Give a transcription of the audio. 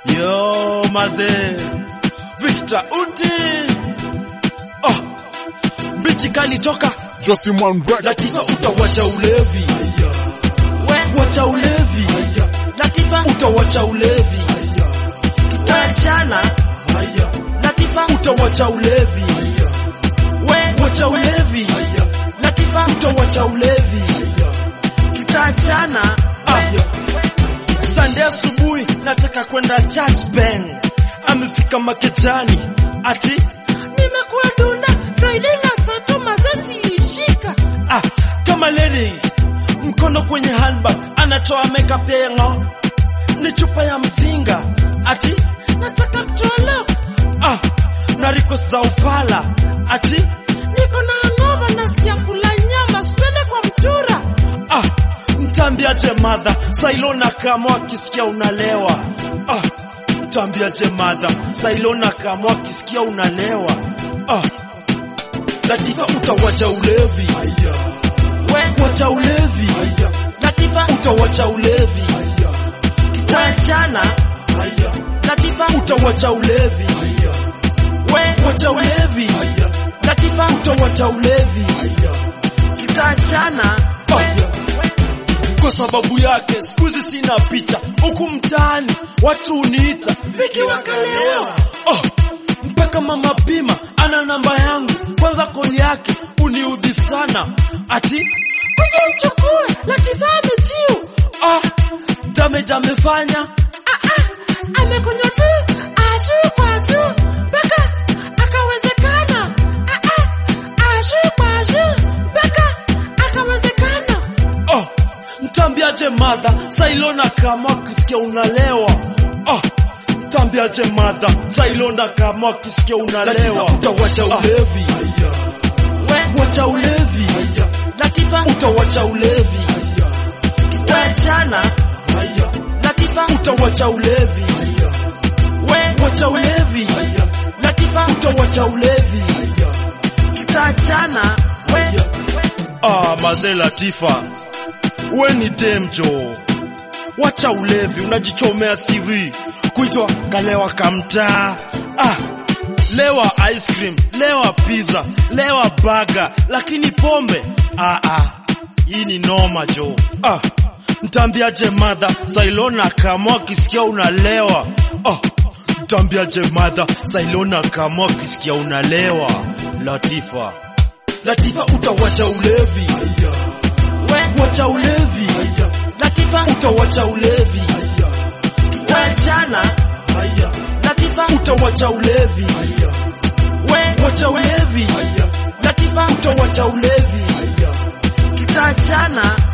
Yo mazee, Victor Uti oh. Mbichi kali toka Josimon Red. Latifa, utawacha ulevi, wacha ulevi, Latifa, utawacha ulevi, tutaachana. Latifa, utawacha ulevi, we, wacha ulevi, Latifa, utawacha ulevi. tutaachana. Ah. Sunday asubuhi nataka kwenda church bang, amefika makejani ati Nimekuwa dunda Friday na Sato mazesi ishika. ah, kama lady mkono kwenye handbag anatoa makeup ya ng'o, ni chupa ya mzinga ati Nataka kutoa ah, na request za upala ati niko na hangover nasikia kula nyama sipende kwa mtura. ah, mtambiaje madha sailona kama akisikia unalewa ah, mtambiaje madha sailona kama akisikia unalewa ah, Latifa utawacha ulevi, We, wacha ulevi, Latifa, utawacha ulevi, tutaachana. Latifa, utawacha ulevi, we, wacha ulevi, Latifa, utawacha ulevi tutaachana. kwa sababu yake siku hizi sina picha huku mtaani watu uniita Viki wakalewa oh, mpaka mama Pima ana namba yangu kwanza koli yake uniudhi sana ati Kuja mchukue, Latifa amejiu. ah, damage amefanya Ah, ah, amekunywa tu ajuu kwa juu mpaka akawezekana. Ah, ah, ajuu kwa juu mpaka akawezekana. oh, mtambiaje madha sailona kama akisikia unalewa oh, mtambiaje madha sailona kama akisikia unalewa utawacha ulevi We, wacha ulevi Latifa, utawacha ulevi tutaachana. Latifa, utawacha ulevi we, wacha ulevi Latifa, utawacha ulevi tutaachana. We, ah, mazee Latifa we ni demjo wacha ulevi unajichomea CV kuitwa kalewa kamtaa ah, lewa ice cream lewa pizza lewa baga lakini pombe ah, ah, hii ni noma jo ah, mtambiaje madha sailona kama akisikia unalewa ah, mtambiaje madha sailona kama akisikia unalewa Latifa Latifa utawacha ulevi we, wacha ulevi Latifa, utawacha ulevi tutaachana. Latifa, utawacha ulevi we, wacha ulevi Latifa, utawacha ulevi tutaachana.